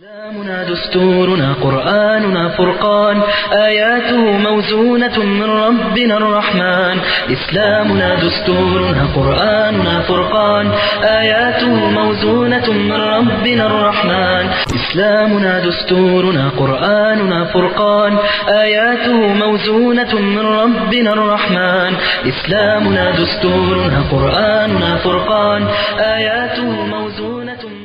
إسلامنا دستورنا قرآننا فرقان آياته موزونة من ربنا الرحمن إسلامنا دستورنا قرآننا فرقان آياته موزونة من ربنا الرحمن إسلامنا دستورنا قرآننا فرقان آياته موزونة من ربنا الرحمن إسلامنا دستورنا قرآننا فرقان آياته موزونة من ربنا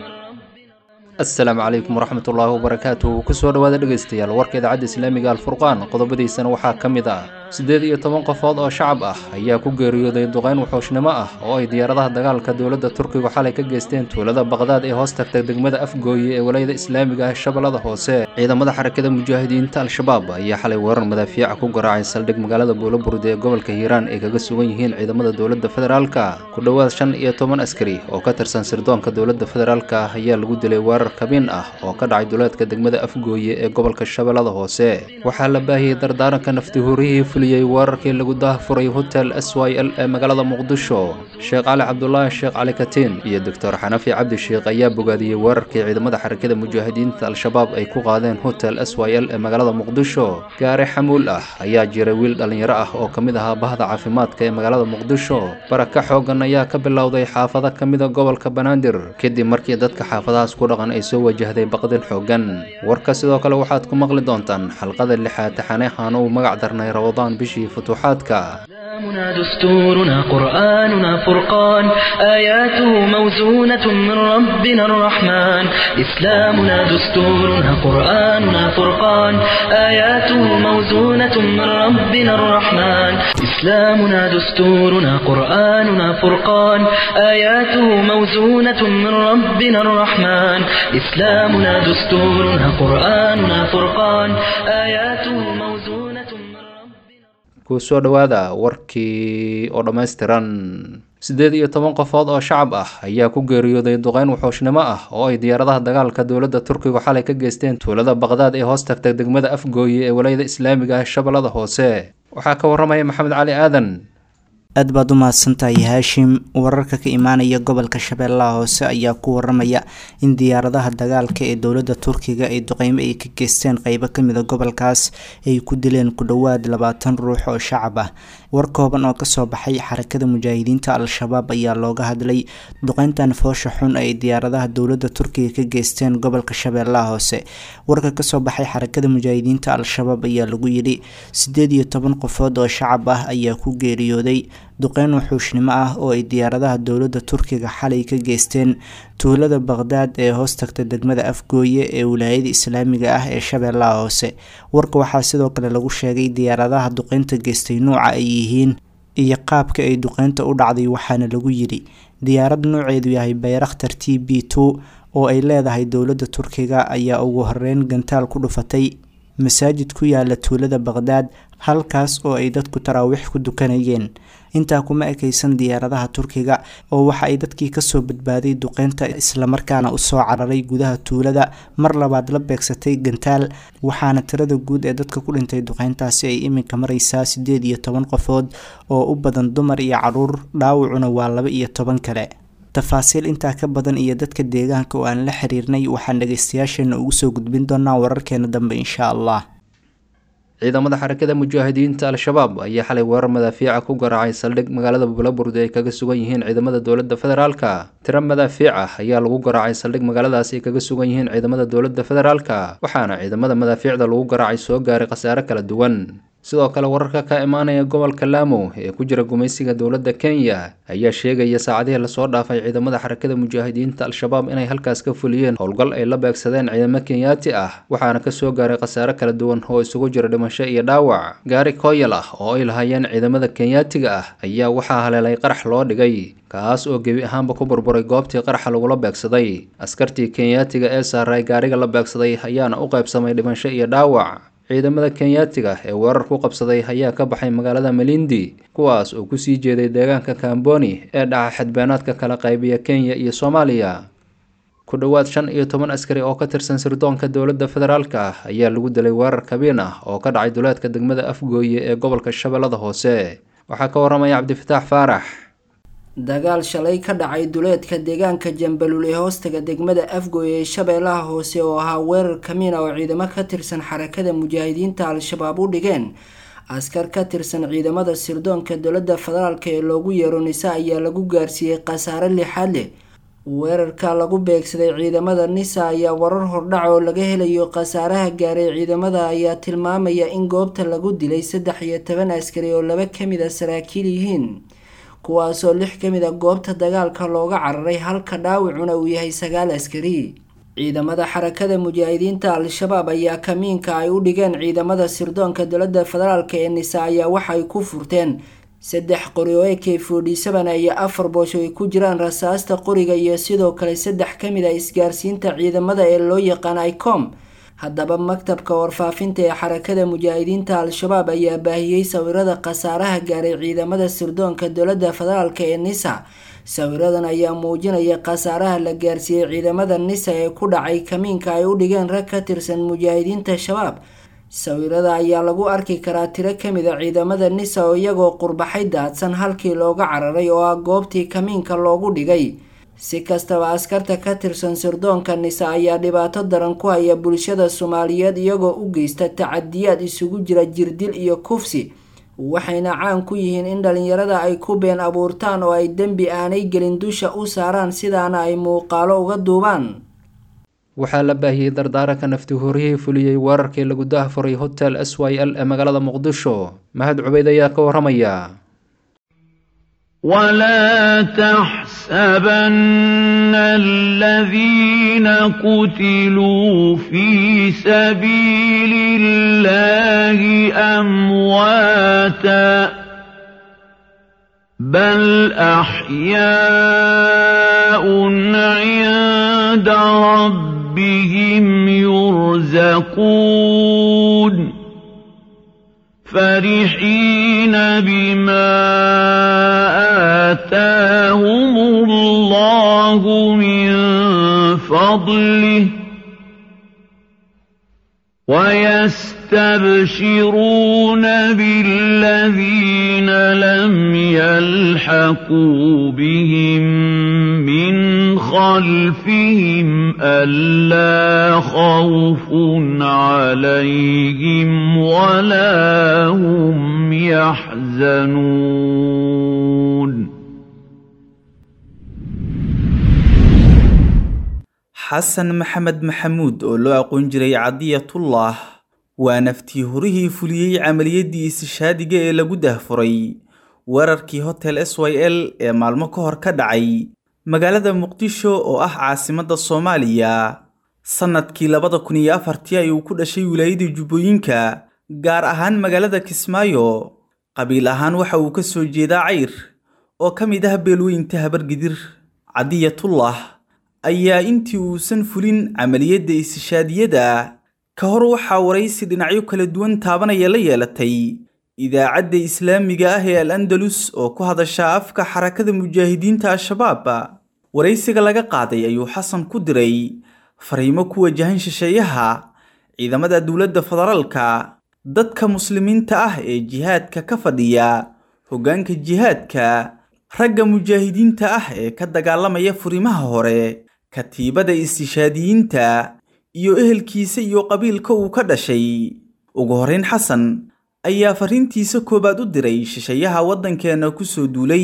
asalaamu calaykum waraxmat ullaahi wabarakaatu kusoo dhowaada dhegaystayaal warka idaacadda islaamiga alfurqaan qodobadiisana waxaa ka mid ah siddeed iyo toban qofood oo shacab ah ayaa ku geeriyooday duqayn wuxuushnimo ah oo ay diyaaradaha dagaalka dowladda turkigu xalay ka geysteen tuulada baqdaad ee hoos tagta degmada afgooye ee walayada islaamiga ah shabeellada hoose ciidamada xarakada mujaahidiinta al-shabaab ayaa xalay weerar madaafiica ku garaacay saldhig magaalada buulaburde ee gobolka hiiraan ay kaga sugan yihiin ciidamada dowladda federaalka ku dhowaad shan iyo toban askari oo ka tirsan sirdoonka dowladda federaalka ah ayaa lagu dilay weerar kabiin ah oo ka dhacay duleedka degmada afgooye ee gobolka shabeellada hoose waxaa la baahiyey dardaaranka naftihuurihii fuliyey weerarkii lagu daahfuray hotel s y l ee magaalada muqdisho sheekh cali cabdulaahi sheekh cali katiin iyo doctor xanafi cabdi sheekh ayaa bogaadiyey weerarkii ciidamada xarakada mujaahidiinta al-shabaab ay ku qaadeen hotel s y l ee magaalada muqdisho gaari xamuul ah ayaa jiray wiil dhallinyaro ah oo ka mid ahaa bahda caafimaadka ee magaalada muqdisho baraka xoogan ayaa ka bilowday xaafado ka mida gobolka banaadir kadib markii dadka xaafadahaas ku dhaqan ay soo wajahday baqdin xoogan warka sidoo kale waxaad ku maqli doontaan xalqada lixaad taxaneexan uu magac darnay rabadaan bishii futuuxaadka إسلامنا دستورنا قرآننا فرقان آياته موزونة من ربنا الرحمن إسلامنا دستورنا قرآننا فرقان آياته موزونة من ربنا الرحمن إسلامنا دستورنا قرآننا فرقان آياته موزونة من ربنا الرحمن إسلامنا دستورنا قرآننا فرقان آياته موزونة من ربنا kusoo dhowaada warkii oo dhammaystiran siddeed iyo toban qofood oo shacab ah ayaa ku geeriyooday duqeyn wuxuushnimo ah oo ay diyaaradaha dagaalka dowladda turkigu xalay ka geysteen tuulada baqdaad ee hoos tagta degmada afgooye ee walayada islaamiga ah shabeellada hoose waxaa ka waramaya maxamed cali aadan aad baad u mahadsantahay haashim wararka ka imaanaya gobolka shabeellaha hoose ayaa ku waramaya in diyaaradaha dagaalka ee dowladda turkiga ay duqeymo ay ka geysteen qeybo kamida gobolkaas ay ku dileen ku dhowaad labaatan ruux oo shacab ah war kooban oo kasoo baxay xarakada mujaahidiinta al-shabaab ayaa looga hadlay duqeyntan foosha xun ay diyaaradaha dowladda turkiga ka geysteen gobolka shabeellaha hoose warka kasoo baxay xarakada mujaahidiinta al-shabaab ayaa lagu yidhi sideed iyo toban qofood oo shacab ah ayaa ku geeriyooday duqeyn wuxuushnimo ah oo ay diyaaradaha dowladda turkiga xalay ka geysteen tuulada baqdaad ee hoos tagta degmada afgooye ee wilaayada islaamiga ah ee shabeellaha hoose warka waxaa sidoo kale lagu sheegay diyaaradaha duqeynta geystay nuuca ay yihiin iyo qaabka ay duqeynta u dhacday waxaana lagu yidhi diyaarad nuuceedu yahay bayrakhtar t b two oo ay leedahay dowladda turkiga ayaa ugu horeyn gantaal ku dhufatay masaajid ku yaala tuulada baqdaad halkaas oo ay dadku taraawiix ku dukanayeen intaa kuma ekaysan diyaaradaha turkiga oo waxa ay dadkii kasoo badbaaday duqeynta islamarkaana usoo cararay gudaha tuulada mar labaad la beegsatay gantaal waxaana tirada guud ee dadka ku dhintay duqeyntaasi ay iminka mareysaa sideed iyo toban qofood oo u badan dumar iyo caruur dhaawacuna waa laba iyo toban kale tafaasiil intaa ka badan iyo dadka deegaanka oo aan la xiriirnay waxaan dhageystayaasheena ugu soo gudbin doonaa wararkeena dambe insha allah ciidamada xarakada mujaahidiinta al-shabaab ayaa xalay weerar madaafiica ku garaacay saldhig magaalada buulaburde ay kaga sugan yihiin ciidamada dowladda federaalka tiro madaafiic ah ayaa lagu garaacay saldhig magaaladaas ay kaga sugan yihiin ciidamada dowladda federaalka waxaana ciidamada madaafiicda lagu garaacay soo gaaray khasaare kala duwan sidoo kale wararka ka imaanaya gobolka laamo ee ku jira gumaysiga dowladda kenya ayaa sheegaya saacadihii lasoo dhaafay ciidamada xarakada mujaahidiinta al-shabaab inay halkaas ka fuliyeen howlgal ay la beegsadeen ciidamo kenyaati ah waxaana kasoo gaaray khasaare kala duwan oo isugu jira dhimasho iyo dhaawac gaari kooyal ah oo ay lahaayeen ciidamada kenyaatiga ah ayaa waxaa haleelay qarax loo dhigay kaas oo gebi ahaanba ku burburay goobtii qaraxa lagula beegsaday askartii kenyaatiga ee saaray gaariga la beegsaday ayaana u qaybsamay dhimasho iyo dhaawac ciidamada kenyaatiga ee weerar ku qabsaday ayaa ka baxay magaalada malindi kuwaas oo kusii jeeday deegaanka kamboni ee dhaca xadbeenaadka kala qaybiya kenya iyo soomaaliya ku dhowaad shan iyo toban askari oo ka tirsan sirdoonka dowladda federaalka ah ayaa lagu dilay weerar kabiin ah oo ka dhacay duleedka degmada afgooye ee gobolka shabeellada hoose waxaa ka waramaya cabdifataax faarax dagaal shalay ka dhacay duleedka deegaanka jambalul ee hoostaga degmada afgoy ee shabeellaha hoose oo ahaa weerar kamiina oo ciidamo ka tirsan xarakada mujaahidiinta al-shabaab u dhigeen askar ka tirsan ciidamada sirdoonka dowladda federaalk ee loogu yeero nisa ayaa lagu gaarsiiyey khasaare lixaad leh weerarka lagu beegsaday ciidamada nisa ayaa warar hordhac oo laga helayo khasaaraha gaaray ciidamada ayaa tilmaamaya in goobta lagu dilay saddex iyo toban askari oo laba kamid a saraakiil yihiin kuwaasoo lix kamid a goobta dagaalka looga cararay halka dhaawacuna uu yahay sagaal askari ciidamada xarakada mujaahidiinta al-shabaab ayaa kamiinka ay u dhigeen ciidamada sirdoonka dowladda federaalk ee nisa ayaa waxaay ku furteen saddex qori oo ak forty seven iyo afar boosho ay ku jiraan rasaasta qoriga iyo sidoo kale saddex kamid a isgaarsiinta ciidamada ee loo yaqaan icom haddaba maktabka warfaafinta ee xarakada mujaahidiinta al-shabaab ayaa baahiyey sawirada khasaaraha gaaray ciidamada sirdoonka dowladda federaalk ee nisa sawiradan ayaa muujinaya khasaaraha la gaarsiiyey ciidamada nisa ee ku dhacay kamiinka ay u dhigeen rag ka tirsan mujaahidiinta shabaab sawirada ayaa lagu arki karaa tiro kamid a ciidamada nisa oo iyagoo qurbaxay daadsan halkii looga cararay oo ah goobtii kamiinka loogu dhigay si kastaba askarta ka tirsan sirdoonka nisa ayaa dhibaato daran ku haya bulshada soomaaliyeed iyagoo u geysta tacadiyaad isugu jira jirdil iyo kufsi waxayna caan ku yihiin in dhalinyarada ay ku been abuurtaan oo ay dembi aanay gelin dusha u saaraan sidaana ay muuqaalo uga duubaan waxaa la baahiyey dardaaranka nafti horyihii fuliyey weerarkii lagu dahfuray hotel s y l ee magaalada muqdisho mahad cubeyd ayaa ka waramaya ولا تحسبن الذين قتلوا في سبيل الله امواتا بل احياء عند ربهم يرزقون فرحين بما آتاهم الله من فضله ويستبشرون بالذين لم يلحقوا بهم من خلفهم ألا خوف عليهم ولا هم يحزنون xasan maxamed maxamuud oo loo aqoon jiray cadiyatullah waa naftii horihii fuliyey camaliyadii istishaadiga ee lagu dahfuray weerarkii hotel s y l ee maalmo ka hor ka dhacay magaalada muqdisho oo ah caasimadda soomaaliya sannadkii labada kun iyo afartii ayuu ku dhashay wilaayada jubbooyinka gaar ahaan magaalada kismaayo qabiil ahaan waxa uu ka soo jeedaa cayr oo ka mid ah beelweynta habargidir cadiyatullah ayaa intii uusan fulin camaliyadda istishaadiyada ka hor waxaa waraysi dhinacyo kala duwan taabanaya la yeelatay idaacadda islaamiga ah ee al andalus oo ku hadasha afka xarakada mujaahidiinta al-shabaab waraysiga laga qaaday ayuu xasan ku diray fariimo ku wajahan shisheeyaha ciidamada dowladda federaalka dadka muslimiinta ah ee jihaadka ka fadhiya hoggaanka jihaadka ragga mujaahidiinta ah ee ka dagaalamaya furimaha hore katiibada istishaadiyiinta iyo ehelkiisa iyo qabiilka uu ka dhashay ugu horrayn xasan ayaa fariintiisa koowaad u diray shisheeyaha waddankeenna ku soo duulay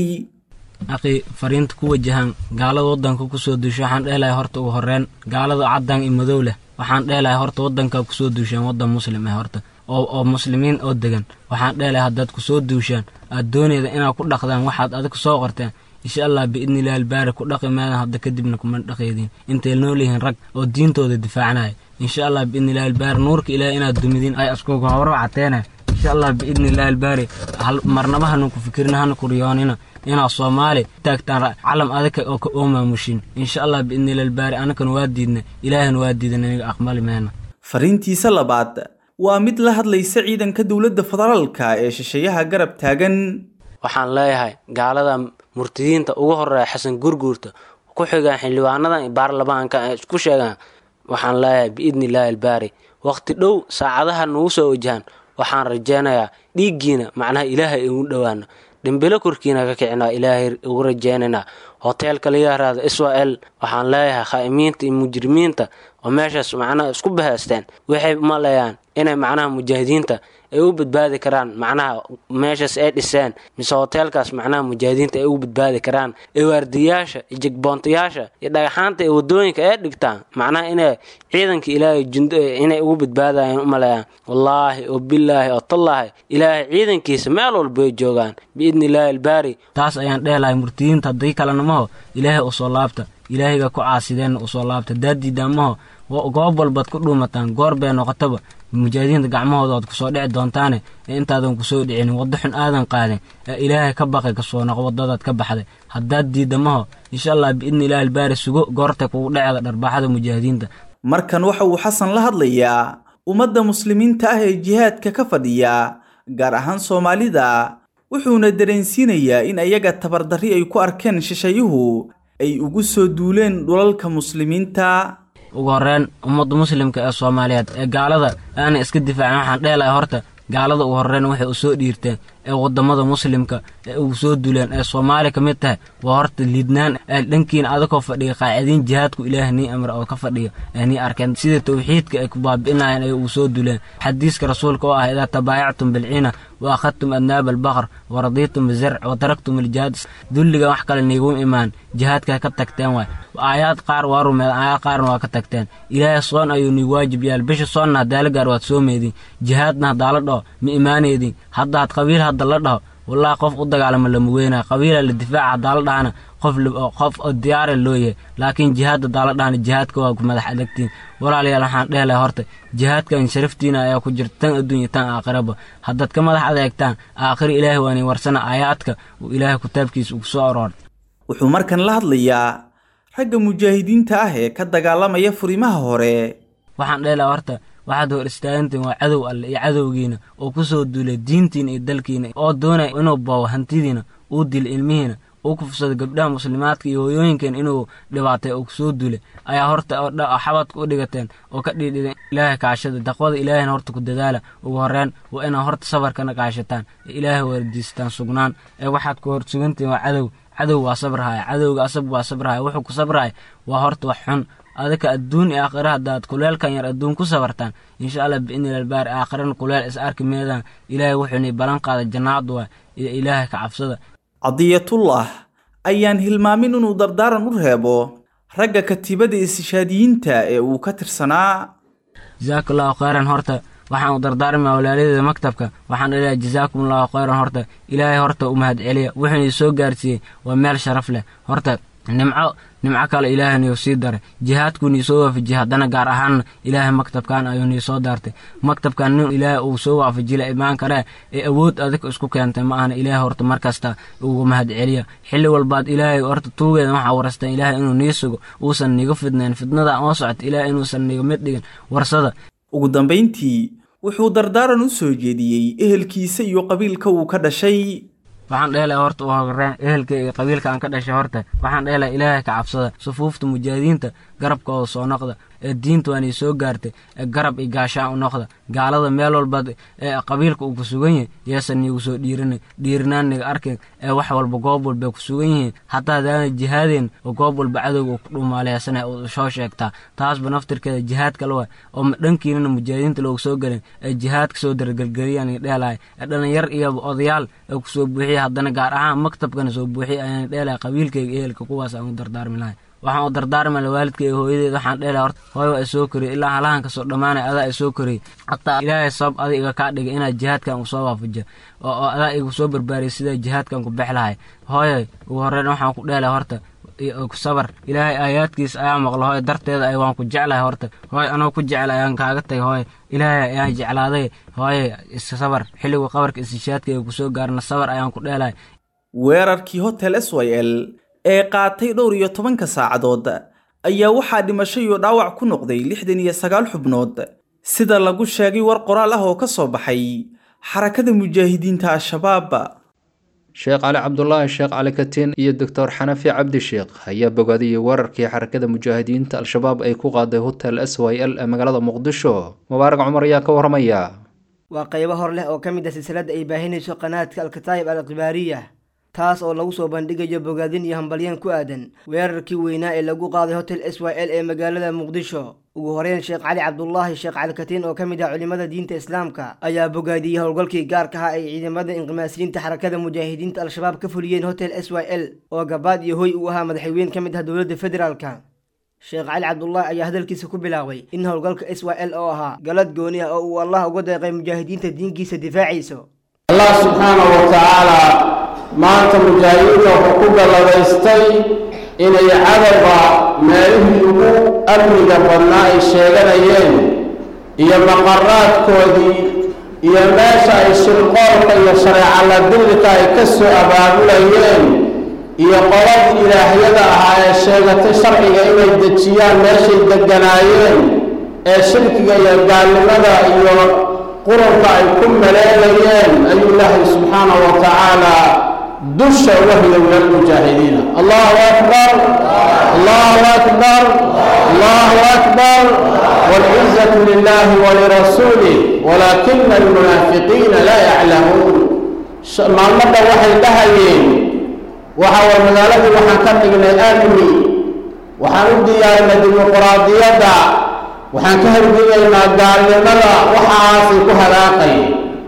aqi fariinta ku wajahan gaalada waddanka kusoo duusha waxaan dheelahay horta ugu horreyn gaalada caddaan iyo madow leh waxaan dheelahay horta waddanka kusoo duushaan waddan muslim ah horta oo oo muslimiin oo degan waxaan dheelahay haddaad kusoo duushaan aad doonayda inaad ku dhaqdaan waxaad adig soo qorteen insha allah biidnillahi albaari ku dhaqi maadan hadda kadibna kuma dhaqeydin intay nool yihiin rag oo diintooda difaacanaya insha allah biidnillahi albaari nuurka ilaahay inaad dumidiin ay askugu hawro cateena insha allah biidnillahi albaari marnaba hana ku fikirina hana ku riyoonina inaad soomaali taagtaan calam adaka oo ka oo maamushin insha allah biidnillahi albaari anakana waa diidna ilaahana waa diidan aniga aqbali meena fariintiisa labaad waa mid la hadlaysa ciidanka dowladda federaalka ee shisheeyaha garab taagan waxaan leeyahay gaalada murtidiinta ugu horeeya xasan gurguurta ku xigaan xildhibaanadan baarlamaanka ay isku sheegaan waxaan leeyahay biidni illaahi albaari waqti dhow saacadaha nagu soo wajahan waxaan rajaynayaa dhiiggiina macnaha ilaahay igu dhowaano dhimbilo korkiina ka kicinaa ilaahay ugu rajeynaynaa hoteelka la yaraado israel waxaan leeyahay khaa'imiinta iyo mujrimiinta oo meeshaas macnaha isku bahaysteen waxay maleeyaan inay macnaha mujaahidiinta ay u badbaadi karaan macnaha meeshaas ay dhiseen mise hoteelkaas macnaha mujaahidiinta ay ugu badbaadi karaan ee waardiyaasha iyo jegboontayaasha iyo dhagaxaanta ee wadooyinka ay dhigtaan macnaha inay ciidanka ilaahay jundo inay ugu badbaadayaan u maleeyaan wallaahi oo bilaahi oo tallaahi ilaahay ciidankiisa meel walba ay joogaan biidni illaahi albaari taas ayaan dheelahay murtiyiinta haddii kalenamaho ilaahay usoo laabta ilaahayga ku caasideenna usoo laabta daadiidamaho goob walbaad ku dhuumataan goor bay noqotaba mujaahidiinta gacmahooda oad kusoo dhici doontaane ee intaadan kusoo dhicinin waddo xun aadan qaadin ee ilaahay ka baqay kasoo noq wadadaad ka baxday haddaad diidamaho insha allah biidni ilaahi albaari sugo goorta kugu dheceeda dharbaaxada mujaahidiinta markan waxa uu xasan la hadlayaa ummadda muslimiinta ah ee jihaadka ka fadhiya gaar ahaan soomaalida wuxuuna dareensiinayaa in ayaga tabardarri ay ku arkeen shisheeyuhu ay ugu soo duuleen dhulalka muslimiinta ugu horreyn ummadda muslimka ee soomaaliyeed ee gaalada aanay iska difaacin waxaan dheelahay horta gaalada ugu horreyn waxay u soo dhiirteen ee waddamada muslimka ee ugu soo duleen ee soomaaliya ka mid tahay waa horta liidnaan ee dhankiina adakoo fadhiya qaacidiin jihaadku ilaah nii amra oo ka fadhiya ee nii arkeen sida tawxiidka ay ku baabi'inayeen ay ugu soo duleen xadiiska rasuulka oo ah idaa tabaayactum bilciina wa akhadtum adnaaba albaqar wa radiitum bizarc wa taraktum aljihaad dulliga wax kale niigu imaan jihaadkaa ka tagteen waay aayaad qaar waa rumeed aayaad qaarna waa ka tagteen ilaahay soon ayuu nii waajib yaal bisha soonna haddaala gaar waad soomeydin jihaadna haddaa la dhaho ma imaaneydin haddaad qabiil hadda la dhaho wallaahi qof u dagaalama lama weynaa qabiila la difaaca haddaa la dhahana qof qof oo diyaara loo yahay laakiin jihaad haddaa la dhahana jihaadka waa ku madax adagtiin walaalayaal waxaan dheelahay horta jihaadkan sharaftiina ayaa ku jirta tan adduunya tan aakhiraba haddaad ka madax adeegtaan aakhiro ilaahay waani warsana aayaadka uu ilaahay kitaabkiisa ugu soo aroortay wuxuu markan la hadlayaa ragga mujaahidiinta ah ee ka dagaalamaya furimaha hore waxaan dheelahay horta waxaad hor istaagantiin waa cadow alle iyo cadowgiina oo ku soo duulay diintiina iyo dalkiina oo doonaya inuu boobo hantidiina uu dilo ilmihiina uu kufsado gabdhaha muslimaadka iyo hooyooyinkeena inuu dhibaatay oo kusoo duulay ayaa horta xabadka u dhigateen oo ka dhiidhideen ilaahay kaashada daqwada ilaahayna horta ku dadaala ugu horreyn waa inaad horta safarkana kaashataan ee ilaahay wardiistaan sugnaan ee waxaad ku hor sugantihin waa cadow cadow waa sabrahaya cadowga asab waa sabrahaya wuxuu ku sabrahaya waa horta wax xun adaka adduun iyo aakhira haddaad kuleelkan yar adduun ku sabartaan insha allah biidnil albaari aakhirana kuleel is arki meedaan ilaahay wuxuuni ballan qaada jannaadu waa iyo ilaahay ka cabsada cadiyatullah ayaan hilmaamin inuu dardaaran u reebo ragga katiibada istishhaadiyiinta ee uu ka tirsanaa jasaaka allahu khayran horta waxaan u dardaarmaa walaaladeeda maktabka waxaan dhaleeyahay jasaakum allahu khayran horta ilaahay horta u mahad celiya wuxuuna soo gaarsiiyey waa meel sharaf leh horta nimco nimco kale ilaahay niyo sii daray jihaadkuu nii soo waafajiyey haddana gaar ahaanna ilaahay maktabkan ayuu nii soo daartay maktabkan nin ilaahay uu soo waafajila imaan karee ee awood adig isku keentay ma ahna ilaahay horta markasta ugu mahad celiya xilli walbaad ilaahay horta tuugeeda waxaa warastaan ilaahay inuu nii sugo uusan niga fidnayn fidnada oo socota ilaahay inuusan niga mid dhigin warsada ugu dambayntii wuxuu dardaaran u soo jeediyey ehelkiisa iyo qabiilka uu ka dhashay waxaan dheelahay horta u horreyn ehelka iyo qabiilka aan ka dhashay horta waxaan dheelahay ilaahay ka cabsada sufuufta mujaahidiinta garabkooda soo noqda ee diinta waan ii soo gaartay ee garab iyo gaashaan u noqda gaalada meel walbaad ee qabiilka uu ku sugan yahay yeesan niigu soo dhiirinay dhiirinaan niga arkin ee wax walba goob walbay ku sugan yihiin hataa hadaana jihaadeen oo goob walba cadowga uu ku dhuumaaleysana u soo sheegtaa taasba naftirkeeda jihaad kale waay oo dhankiinana mujaahidiinta loogu soo gelin ee jihaadka soo dargelgeliyaan i dheelahay ee dhalinyar iyo odayaal ee kusoo buuxiya haddana gaar ahaan maktabkana soo buuxiya ayaan dheelahay qabiilkayga ehelka kuwaas aan u dardaarmi lahay waxaan u dardaarmala waalidka iyo hooyadeed waxaan dheelahay horta hooy waa isoo koriyay ilaa halahan kasoo dhammaanay adaa isoo koriyay hataa ilaahay sabab adi iga kaa dhigay inaad jihaadkan u soo waafajiyo oo adaa igu soo barbaariyay sidaa jihaadkan ku bex lahay hooyoy ugu horreyn waxaan ku dheelahay horta sabar ilaahay aayaadkiisa ayaa maqlo hooy darteeda ay waan ku jeclahay horta hooy anoo ku jecla ayaan kaaga tagay hooy ilaahay ayaan jeclaaday hooye isasabar xilligu qabarka istishaadka ee kusoo gaarna sabar ayaan ku dheelahay weerarkii hotel s y l ee qaatay dhowr iyo tobanka saacadood ayaa waxaa dhimasho iyo dhaawac ku noqday lixdan iyo sagaal xubnood sida lagu sheegay war qoraal ah oo ka soo baxay xarakada mujaahidiinta al-shabaab sheekh cali cabdulaahi sheekh cali katiin iyo doctor xanafi cabdi sheekh ayaa bogaadiyey weerarkii xarakada mujaahidiinta al-shabaab ay ku qaaday hotel s y l ee magaalada muqdisho mubaarak cumar ayaa ka waramaya waa qaybo hor leh oo ka mid ah silsiladda ay baahinayso qanaadka alkataayib al khibaariya taas oo lagu soo bandhigayo bogaadin iyo hambalyan ku aadan weerarkii weynaa ee lagu qaaday hotel s y l ee magaalada muqdisho ugu horeyn sheekh cali cabdulaahi sheekh cali katiin oo ka mid ah culimmada diinta islaamka ayaa bogaadiyey howlgalkii gaarka ahaa ay ciidamada inqimaasiyiinta xarakada mujaahidiinta al-shabaab ka fuliyeen hotel s y l oo gabaad iyo hoy uu ahaa madaxweyne ka mid ah dowladda federaalka sheekh cali cabdulaahi ayaa hadalkiisa ku bilaabay in howlgalka s y l oo ahaa galad gooni ah oo uu allah uga deeqay mujaahidiinta diinkiisa difaaciiso allah subxaanahu wa tacaala maanta mujaahidiinta wuxuu ku galladaystay inay cadowga meelihii ugu amniga badnaa ay sheeganayeen iyo maqaraadkoodii iyo meesha ay shirqoolka iyo shareecala dilka ay ka soo abaabulayeen iyo qoladii ilaahyada ahaa ee sheegatay sharciga inay dejiyaan meeshay degganaayeen ee shirkiga iyo gaalnimada iyo qurunka ay ku maleelayeen ayuu ilaahay subxaanahu wa tacaala dusha wahya min almujaahidiina allahu akbar allahu akbar allahu akbar wاlcizatu lilahi walirasuulih walaakina almunaafiqiina laa yaclamuun maalmadha waxay dhahayeen waxa war magaaladii waxaan ka dhignay amni waxaan u diyaarinay dimuquraadiyadda waxaan ka horgegaynaa gaalnimada waxaasay ku halaaqayeen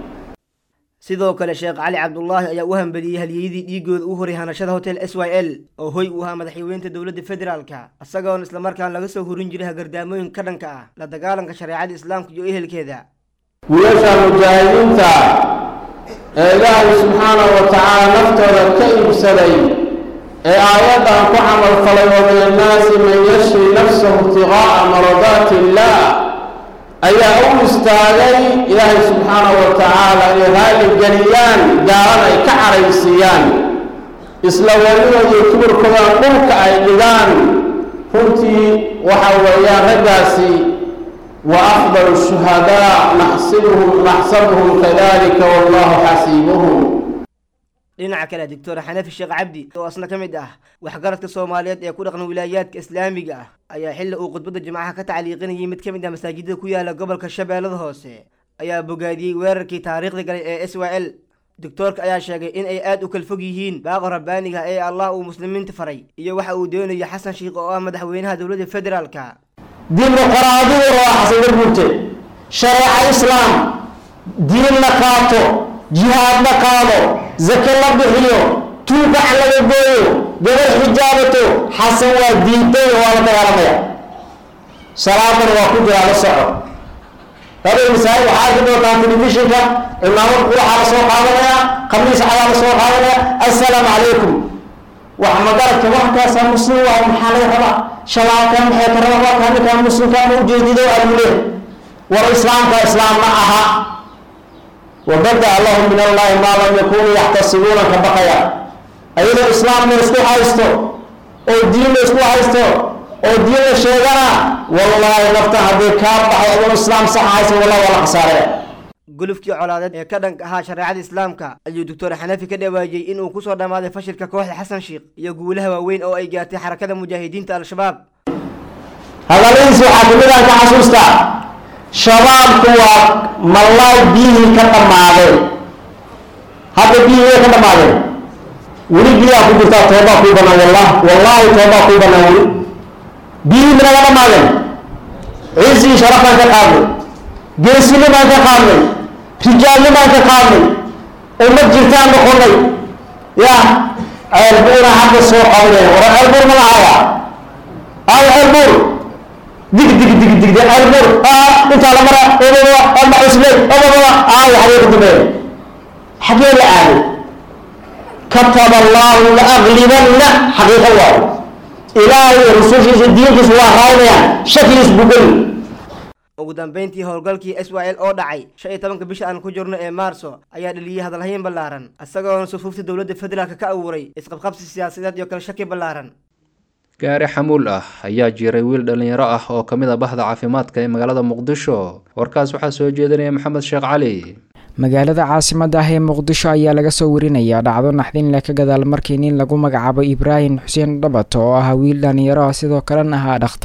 sidoo kale sheekh cali cabdulaahi ayaa u hambeliyey halyeyadii dhiigooda u horay hanashada hotel s y l oo hoy uu ahaa madaxweynta dowladda federaalka isagoona islamarkaan laga soo horin jiray hagardaamooyin ka dhanka ah la dagaalanka shareecada islaamka iyo ehelkeeda wiilasha mujaahidiinta ee ilaahay subxaanahu wa tacaala naftooda ka iibsaday ee aayaddan ku camalfalay oo min annaasi man yashri nafsahu ibtiqaa'a maradaati illaah ayaa u istaagay ilaahay subxaanahu wa tacaala inay raalli geliyaan gaalan ay ka caraysiiyaan isla weligood iyo kibirkoodan dhulka ay dhigaan runtii waxa weeyaan raggaasi wa afdalu shuhadaa naxsibuhum naxsabuhum kadalika wallahu xasiibuhum dhinaca kale doctor xanafi sheekh cabdi oo asna ka mid ah waxgaradka soomaaliyeed ee ku dhaqan wilaayaadka islaamiga ah ayaa xilli uu khudbadda jimcaha ka tacliiqinayay mid ka mid ah masaajidada ku yaala gobolka shabeellada hoose ayaa bogaadiyey weerarkii taariikhda galay ee s y l doctoorka ayaa sheegay in ay aad u kala fog yihiin baaqo rabbaaniga ee allah uu muslimiinta faray iyo waxa uu doonayo xasan sheikh oo ah madaxweynaha dowladda federaalka dimuqraadiyadu waa xasan garbuurte shareeca islaam diin la qaato jihaad la qaado zake la bixiyo tuugac laga gooyo gabadh xijaabato xasan waa diintay waa la dagaalamaya salaadana waa ku jiraa la soco labada masaajid waxaa arki doontaa telefishinka cimaamad quraxaa la soo qaadanaya khamiis cadaa la soo qaadanaya assalaamu calaykum wax magaradka waxkaasaa muslim waa maxaa laga rabaa shalaalkan maxay ka rabaa waa ninkaa muslimka ma ujeedido alule war islaamka islaam ma aha wabada allahu min allahi maa lam yakunuu yaxtasibuuna ka baqaya ayadoo islaamna isku haysto oo diinna isku haysto oo diinna sheegana wallaahi nafta hadday kaa baxay adoo islaam sax haysa wallahi waa la khasaaraya gulufkii colaadeed ee ka dhanka ahaa shareecada islaamka ayuu doctor xanafi ka dhawaajiyey inuu kusoo dhammaaday fashilka kooxda xasan sheikh iyo guulaha waaweyn oo ay gaartay xarakada mujaahidiinta al-shabaab hadaladiisi waxaa kamid aan ka xasuustaa shabaabku waa mallaay biyihii ka dhammaadeen hadda biyihii way ka dhammaadeen weli biyaa ku jirtaa toobaa kuu banaan wallah wallaahi toobaa kuu banaan weli biyihii minaga dhammaadeen ciisii sharafaan ka qaadnay geesinimaan ka qaadnay rijaalnimaan ka qaadnay ummad jirtaan noqonay ya ceelbuuna hadda soo qabanaya wara ceelbuur ma lahaya ay ceelbuur dig dig dig dig dig ceelbuur intaa la mara obaba ama cusley obaba ay xagee ku dambeeya xagee la aaday kataba allahu la aglibanna xaqiiqa waayo ilaahay iyo rusushiisa diinkiisa waa raadinayaan shakigiis bugeli ugu dambeyntii howlgalkii s y l oo dhacay shan iyo tobanka bisha aan ku jirno ee maarso ayaa dhaliyey hadalhayn ballaaran isagoona sufuufta dowladda federaalka ka abuuray isqabqabsi siyaasadeed iyo kala shaki ballaaran gaari xamuul ah ayaa jiray wiil dhallinyaro ah oo ka mid a bahda caafimaadka ee magaalada muqdisho warkaas waxaa soo jeedinaya maxamed sheekh cali magaalada caasimada ah ee muqdisho ayaa laga soo warinayaa dhacdo naxdinle ka gadaal markii nin lagu magacaabo ibraahim xuseen dhabato oo ahaa wiil dhallinyaro ah sidoo kalena ahaa dhakhtar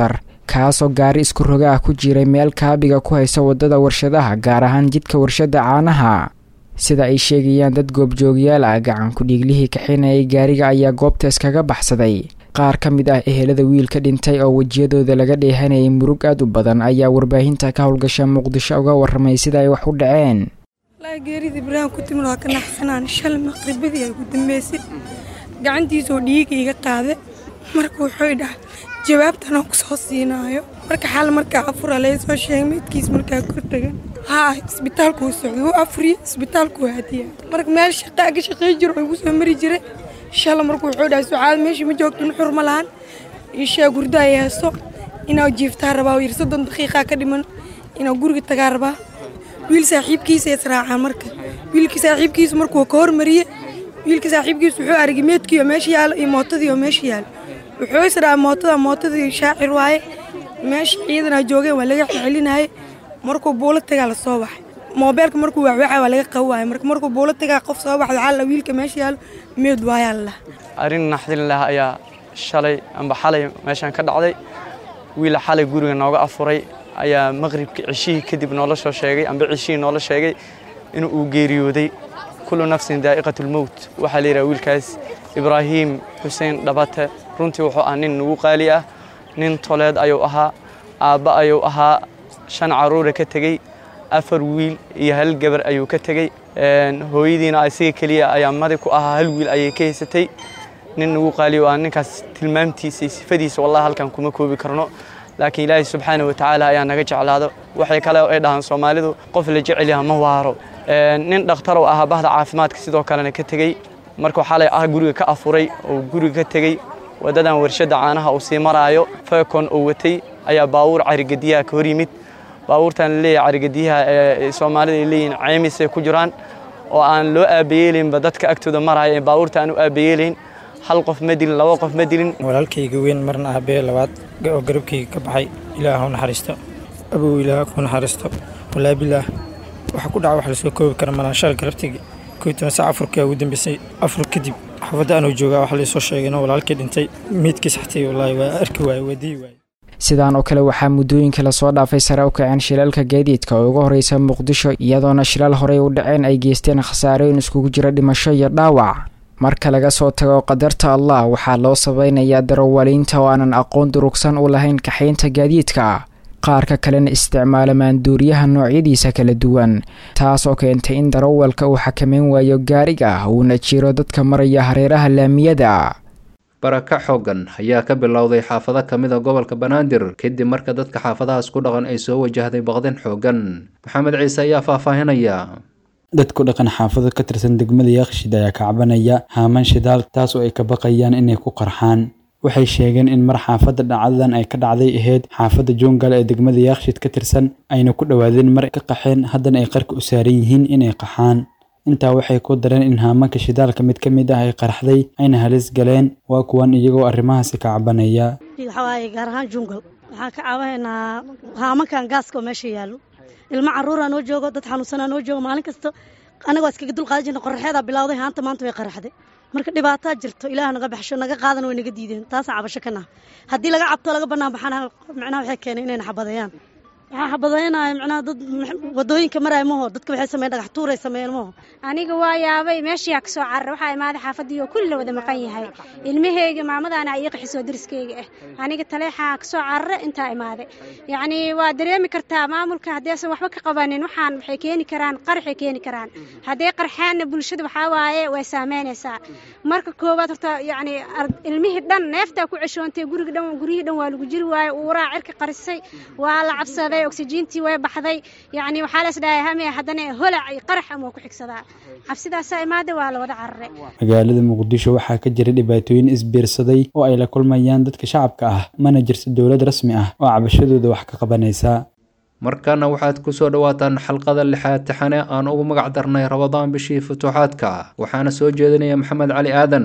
kaasoo gaari isku roga ah ku jiray meel kaabiga ku haysa waddada warshadaha gaar ahaan jidka warshada caanaha sida ay sheegayaan dad goobjoogyaal ah gacan ku-dhiiglihii kaxinayay gaariga ayaa goobta iskaga baxsaday qaar ka mid ah ehelada wiilka dhintay oo wejiyadooda laga dheehanayay murug aad u badan ayaa warbaahinta ka howlgasha muqdisho uga waramay sida ay wax u dhaceen geerida ibraahim ku timid waa ka naxsanaan shal maqribadii ay ku dambeysay gacantiisoo dhiiga iga qaade marka wuxuu dhaha jawaabtanoo ku soo siinaayo marka xal markaa afura laga soo sheegay meydkiis markaa kortagan haa isbitaalkuu socday wuu afriye isbitaalkuu hadiya marka meel shaqaa ka shaqey jiro oo igu soo mari jiray shala marka wuxuu dhahay sucaad meeshii ma joogto nuxur ma lahan ishaa gurda ay heeso inaa jiiftaa rabaa yiri soddon daqiiqaa ka dhiman inaa guriga tagaa rabaa wiil saaxiibkiisa israacaan marka wiilka saaxiibkiisu markuu ka hormariye wiilka saaxiibkiisu wuxuu aragay meedkii oo meesha yaalo iyo mootadii oo meesha yaalo wuxuu israa mootada mootadii shaacir waaye meesha ciidanaa joogeen waa laga celcelinaaye markuu buulo tagaa la soo baxay moobeelka markuu waxwaxa waa laga qabi waaye marka markuu buulo tagaa qof soo baxda xalla wiilka meesha yaalo meed waayaa la arrin naxdin leh ayaa shalay amba xalay meeshaan ka dhacday wiil xalay guriga nooga afuray ayaa maqribka cishihii kadib noola soo sheegay amba cishihii noola sheegay in uu geeriyooday kullu nafsin daa'iqatulmowt waxaa la yidhaha wiilkaas ibraahiim xuseen dhabate runtii wuxuu ah nin nagu qaali ah nin toleed ayuu ahaa aabba ayuu ahaa shan carruura ka tegey afar wiil iyo hal gabar ayuu ka tegey hooyadiina isaga keliya ayaa madi ku ahaa hal wiil ayay ka haysatay nin nagu qaaliyo ah ninkaas tilmaamtiisa iyo sifadiisa wallahi halkan kuma koobi karno laakiin ilaahay subxaana wa tacaala ayaa naga jeclaado waxay kale ay dhahaan soomaalidu qof la jecel yaha ma waaro nin dhakhtarow ahaa bahda caafimaadka sidoo kalena ka tegey markuu xalay ah guriga ka afuray oo guriga ka tegey waddadan warshadda caanaha uu sii maraayo feekon uu watay ayaa baawuur carigadiyaha ka hor yimid baabuurtan laleeyahay carigadiyaha ee soomaalida ay leeyihin ceymisay ku jiraan oo aan loo aabayeelaynba dadka agtooda maraya ee baabuurta aan u aabayeelayn hal qof ma dilin laba qof ma dilin walaalkayga weyn marna aabee labaad oo garabkayga ka baxay ilaah u naxariisto abow ilaah ku naxariisto walaa bilaah waxa ku dhaca wax lasoo koobi kara malaanshal garabtayga kow toban sac afurkaa ugu dambeysay afur kadib xaafadda anuu joogaa waxa laysoo sheegay inuu walaalkay dhintay miidkiis xatay wallaahi waa arki waaye waa dii waaye sidaan oo kale waxaa muddooyinka lasoo dhaafay sare u kaceen shilalka gaadiidka oo uga horreysa muqdisho iyadoona shilal horey u dhaceen ay geysteen khasaarooyin iskugu jira dhimasho iyo dhaawac marka laga soo tago qadarta allah waxaa loo sabaynayaa darawaliinta oo aanan aqoon durugsan u lahayn kaxaynta gaadiidka qaarka kalena isticmaala maanduuriyaha noocyadiisa kala duwan taas oo keentay in darawalka uu xakameyn waayo gaariga uuna jiro dadka maraya hareeraha laamiyada baraka xooggan ayaa ka bilowday xaafado ka mid a gobolka banaadir kadib marka dadka xaafadahaas ku dhaqan ay soo wajahday baqdin xooggan maxamed ciise ayaa faahfaahinaya dadku dhaqan xaafado ka tirsan degmada yaaqshid ayaa kacbanaya haaman shidaal taas oo ay ka baqayaan inay ku qarxaan waxay sheegeen in mar xaafadda dhacdadan ay ka dhacday ahayd xaafadda joongal ee degmada yaaqshid ka tirsan ayna ku dhowaadeen mar ka qaxeen haddana ay qarka u saaran yihiin inay qaxaan intaa waxay ku dareen in haamanka shidaalka mid ka mid ah ay qarxday ayna halis galeen waa kuwan iyagoo arrimahaasi ka cabanaya waxawaaye gaar ahaan jungal waxaan ka caawinaynaa haamankan gaaska oo meesha yaallo ilmo carruuraa noo joogo dad xanuunsanaa noo joogo maalin kasta anagoo iskaga dulqaadan jirna qorraxeedaa bilowday haanta maanta way qarraxday marka dhibaataa jirto ilaah naga baxsho naga qaadan way naga diideen taasaan cabasho ka naha haddii laga cabto laga bannaan baxana micnaha waxay keeneen inayna xabadeeyaan waxaa xabadaynaya micnaha dad wadooyinka maraya maho dadka waxay sameeyeen dhagax tuuray sameeyeen maho aniga waa yaabay meeshiyaa kasoo carara waxaa imaaday xaafadii oo kulli la wada maqan yahay ilmaheyga maamadaana ii qaxisoo dariskeyga ah aniga taleexaa kasoo carara intaa imaaday yacni waa dareemi kartaa maamulka haddaysan waxba ka qabanin waxaan waxay keeni karaan qaraxay keeni karaan hadday qarxaanna bulshada waxaa waaye way saameynaysaa marka koowaad horta yacni ilmihii dhan neeftaa ku ceshoontay guriga dhan guryihii dhan waa lagu jiri waaye uuraa cirka qarisay waa la cabsaday oksijiintii way baxday yacni waxaa la isdhahay hame haddana holac iyo qarax ama waa ku xigsadaa cabsidaasaa imaada waa la wada cararay magaalada muqdisho waxaa ka jira dhibaatooyin isbiirsaday oo ay la kulmayaan dadka shacabka ah mana jirto dowlad rasmi ah oo cabashadooda wax ka qabanaysa markana waxaad ku soo dhowaataan xalqada lixaad taxane aan ugu magac darnay rabadaan bishii futuuxaadka waxaana soo jeedinaya maxamed cali aadan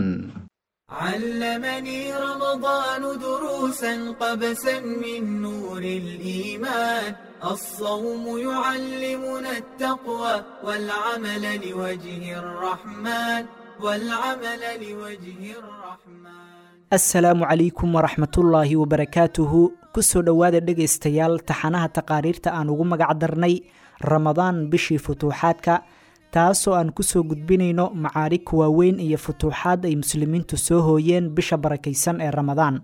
علمني رمضان دروسا قبسا من نور الإيمان الصوم يعلمنا التقوى والعمل لوجه الرحمن والعمل لوجه الرحمن assalaamu calaykum waraxmatullaahi wabarakaatuhu kusoo dhowaada dhegaystayaal taxanaha taqaariirta aan ugu magac darnay ramadaan bishii futuuxaadka taasoo aan kusoo gudbinayno macaarig waaweyn iyo futuuxaad ay muslimiintu soo hooyeen bisha barakaysan ee ramadaan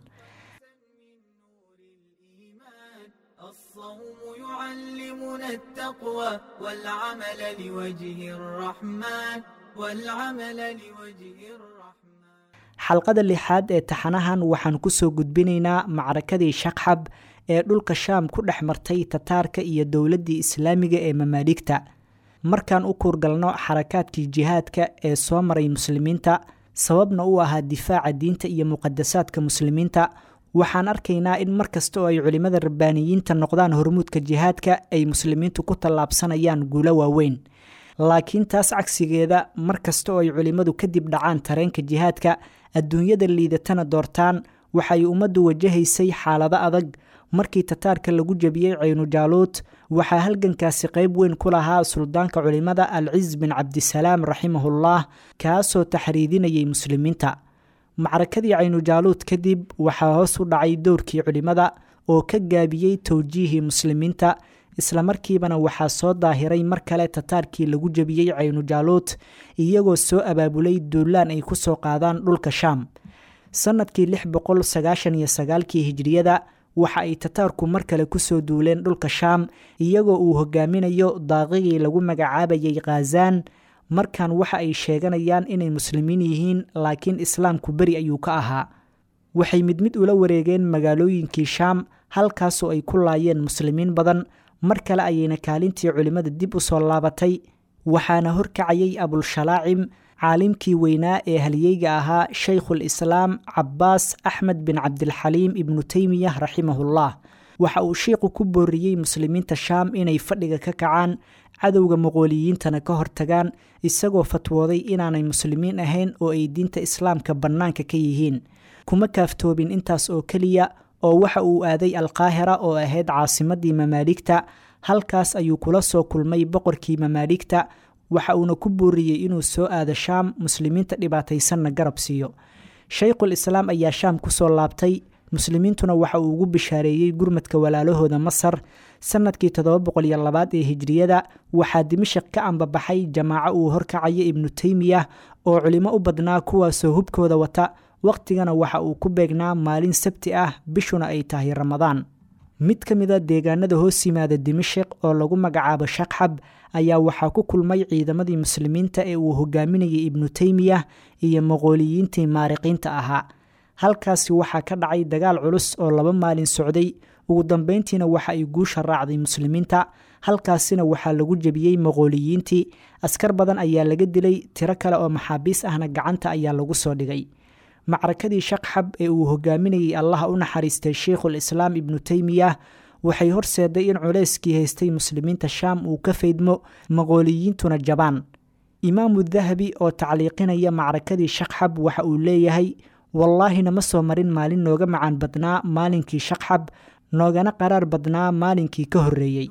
يعلمنا التقوى والعمل لوجه الرحمن والعمل لوجه الرحمن xalqada lixaad ee taxanahan waxaan kusoo gudbinaynaa macrakadii shaqxab ee dhulka shaam ku dhex martay tataarka iyo dowladdii islaamiga ee mamaaligta markaan u kuurgalno xarakaadkii jihaadka ee soo maray muslimiinta sababna u ahaa difaaca diinta iyo muqadasaadka muslimiinta waxaan arkaynaa in mar kasta oo ay culimmada rabbaaniyiinta noqdaan hormuudka jihaadka ay muslimiintu ku tallaabsanayaan guulo waaweyn laakiin taas cagsigeeda mar kasta oo ay culimmadu kadib dhacaan tareenka jihaadka adduunyada liidatana doortaan waxay ummaddu wajahaysay xaalado adag markii tataarka lagu jebiyey caynujaalood waxaa halgankaasi qayb weyn ku lahaa suldaanka culimmada alciz bin cabdisalaam raximahullah kaasoo taxriidinayay muslimiinta macrakadii caynujaaluud kadib waxaa hoos u dhacay dowrkii culimmada oo ka gaabiyey towjiihii muslimiinta islamarkiibana waxaa soo daahiray mar kale tataarkii lagu jebiyey caynujaaluud iyagoo soo abaabulay duulaan ay ku soo qaadaan dhulka shaam sannadkii lix boqol sagaashan iyo sagaalkii hijriyada waxa ay tataarku mar kale kusoo duuleen dhulka shaam iyagoo uu hogaaminayo daaqigii lagu magacaabayay khazaan markan waxa ay sheeganayaan inay muslimiin yihiin laakiin islaamku beri ayuu ka ahaa waxay mid mid ula wareegeen magaalooyinkii shaam halkaasoo ay ku laayeen muslimiin badan mar kale ayayna kaalintii culimmada dib u soo laabatay waxaana horkacayay abulshalaacim caalimkii weynaa ee halyeyga ahaa shaykhul islaam cabbaas axmed bin cabdilxaliim ibnu teymiyah raximahullah waxa uu shiiqu ku booriyey muslimiinta shaam inay fadhiga ka kacaan cadowga muqooliyiintana ka hortagaan isagoo fatwooday inaanay muslimiin ahayn oo ay diinta islaamka bannaanka ka yihiin kuma kaaftoobin intaas oo keliya oo waxa uu aaday alqaahira oo ahayd caasimadii mamaaligta halkaas ayuu kula soo kulmay boqorkii mamaaligta waxa uuna ku booriyey inuu soo aado shaam muslimiinta dhibaataysanna garab siiyo shaykhul islaam ayaa shaam kusoo laabtay muslimiintuna waxa uu ugu bishaareeyey gurmadka walaalahooda masar sannadkii toddoba boqol iyo labaad ee hijriyada waxaa dimashik ka ambabaxay jamaaco uu horkacayo ibnu teymiyah oo culimo u badnaa kuwaasoo hubkooda wata wakhtigana waxa uu ku beegnaa maalin sabti ah bishuna ay tahay ramadaan mid ka mida deegaanada hoos yimaada dimashik oo lagu magacaabo shaqxab ayaa waxaa ku kulmay ciidamadii muslimiinta ee uu hogaaminayay ibnu teymiyah iyo maqooliyiintii maariqiinta ahaa halkaasi waxaa ka dhacay dagaal culus oo laba maalin socday ugu dambeyntiina waxa ay guusha raacday muslimiinta halkaasina waxaa lagu jebiyey maqooliyiintii askar badan ayaa laga dilay tiro kale oo maxaabiis ahna gacanta ayaa lagu soo dhigay macrakadii shaqxab ee uu hogaaminayay allaha u naxariistay sheikhul islaam ibnu teymiyah waxay horseeday in culeyskii haystay muslimiinta shaam uu ka faydmo maqooliyiintuna jabaan imaamu dahabi oo tacliiqinaya macrakadii shaqxab waxa uu leeyahay wallaahina ma soo marin maalin nooga macaan badnaa maalinkii shaqxab noogana qaraar badnaa maalinkii ka horreeyey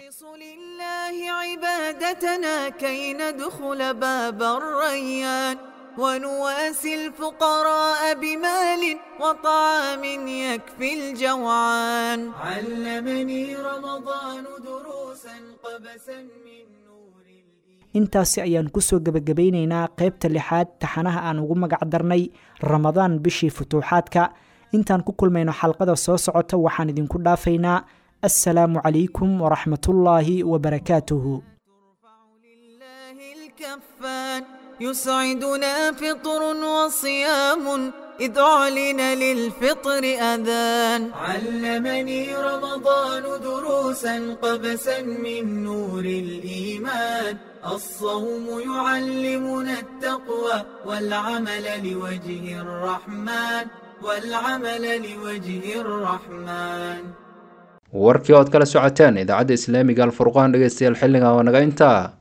عبادتنا كي ندخل باب الريان ونواسي الفقراء بمال وطعام يكفي الجوعان علمني رمضان دروسا قبسا من intaasi ayaan kusoo gebagabaynaynaa qaybta lixaad taxanaha aan ugu magac darnay ramadaan bishii futuuxaadka intaan ku kulmayno xalqada soo socota waxaan idinku dhaafaynaa assalaamu calaykum waraxmatullaahi wabarakaatuhu يسعدنا فطر وصيام إذ أعلن للفطر أذان علمني رمضان دروسا قبسا من نور الإيمان الصوم يعلمنا التقوى والعمل لوجه الرحمن والعمل لوجه الرحمن warkii ood kala socoteen idaacadda islaamiga alfurqaan dhegeystayaal xilliga oo naga intaa